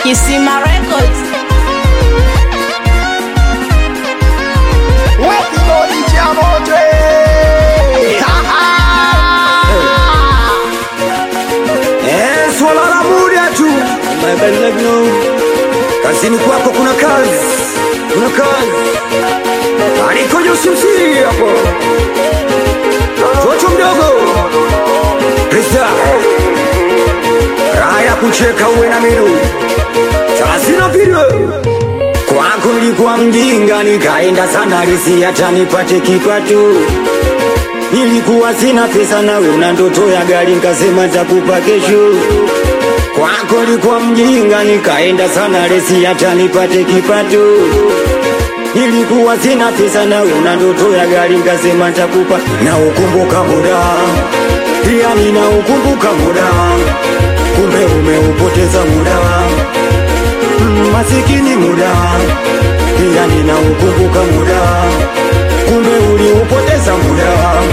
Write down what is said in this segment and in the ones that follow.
Kisima Records. Eh, swala la muda tu. Kazini kwako kuna kazi, kuna kazi. Alikoje usimsiri hapo, toto mdogo Krista, raha ya kucheka uwe na miru sasina video kwako nilikuwa mjinga, nikaenda sana risi hata nipate kipato Nilikuwa sina pesa nawe una ndoto ya gari, nikasema takupa kesho. Kwako nilikuwa mjinga, nikaenda sana resi hata nipate kipato. Nilikuwa sina pesa nawe una ndoto ya gari, nikasema takupa. Na ukumbuka muda, pia nina ukumbuka muda, kumbe umeupoteza muda. Mm, Masikini muda, pia nina ukumbuka muda, kumbe uliupoteza muda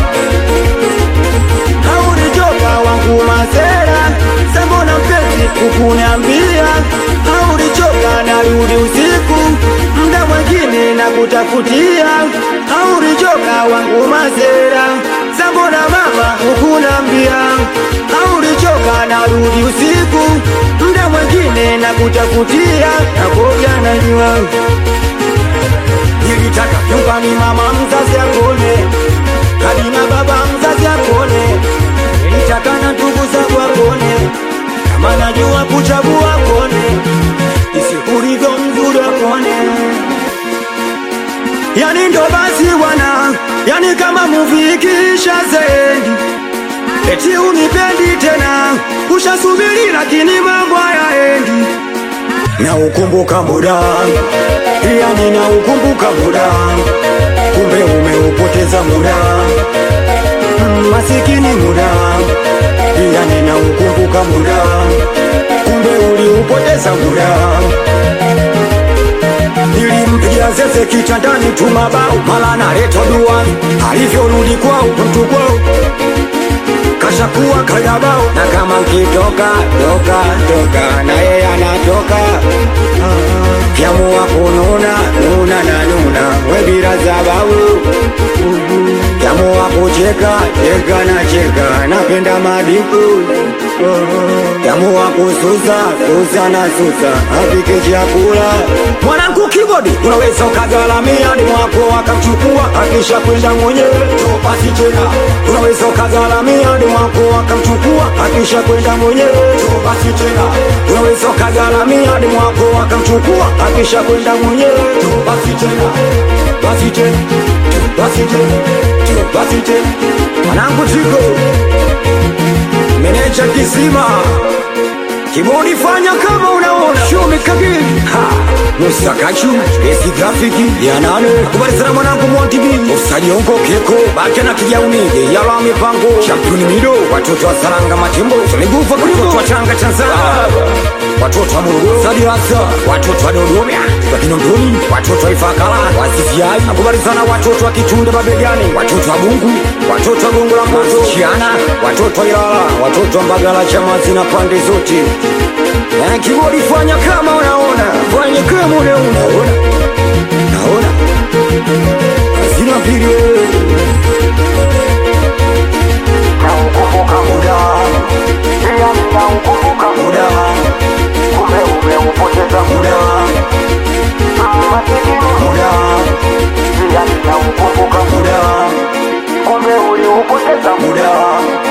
haurichoka wangu masera sembona mpenzi kukuniambia haurichoka narudi usiku mda mwengine na kutafutia haurichoka wangu masera sembona mama kukunambia haurichoka narudi usiku mda mwengine na kutafutia nakoja najua nilitaka nyumbani mama mzazi akone hadi na baba mzazi akone nilitaka na ndugu zangu akone kama najua kuchagua akone isikulivyo mzuri akone yani ndo basi bwana yani kama muvi ikiisha zendi eti unipendi tena ushasubiri lakini mambo hayaendi na ukumbuka muda pia nina ukumbuka muda kumbe umeupoteza muda Mm, masikini muda pia nina ukumbuka muda kumbe uliupoteza muda nilimpigia zeze kitandani tu mabao mala naletwa dua alivyorudi kwao mtu kwao kashakuwa kayabao na kama nkitoka toka toka na yeye anatoka kyamua kununa nuna na nuna webira zababu kyamua kucheka cheka na cheka napenda madiku kyamua kususa susa na susa apike chakula mwanangu kibodi unaweza ukagalamia ni mwako akamchukua akisha kwenda mwenyewe topasi tena unaweza ukagalamia ni mwako akamchukua akisha kwenda mwenyewe topasi tena unaweza ukagalamia ni mwako akamchukua akisha kwenda mwenyewe topasi tena basi tena basi tena basi tena mwanangu tiko meneja kisima Kibodi fanya kama unaona Shumi kabili Ha Musa Kachu Esi grafiki Ya nane Kubali sana mwanangu Monty B Ofsadi onko keko Bacha na kijauni Yala mipango Championi mido Watoto wa Saranga Matimbo Tuligufa Watoto wa Changa Tanzania Watoto wa Morogoro Sadi Rasa Watoto wa Dodoma Wa Kinondoni Watoto wa Ifakala Wasifiai Nakubali sana watoto wa Kitunda Babegani Watoto wa Bungu Watoto wa Gongo la Mboto Chiana Watoto wa Ilala Watoto wa Mbagala Chamazi na pande zote Eh, Kibodi fanya kama unaona, fanya kama unaona, ona, naona hazina vile. Naukumbuka muda, pia ninaukumbuka muda, kumbe umeupoteza muda, masikini muda, pia ninaukumbuka muda, kumbe uliupoteza muda.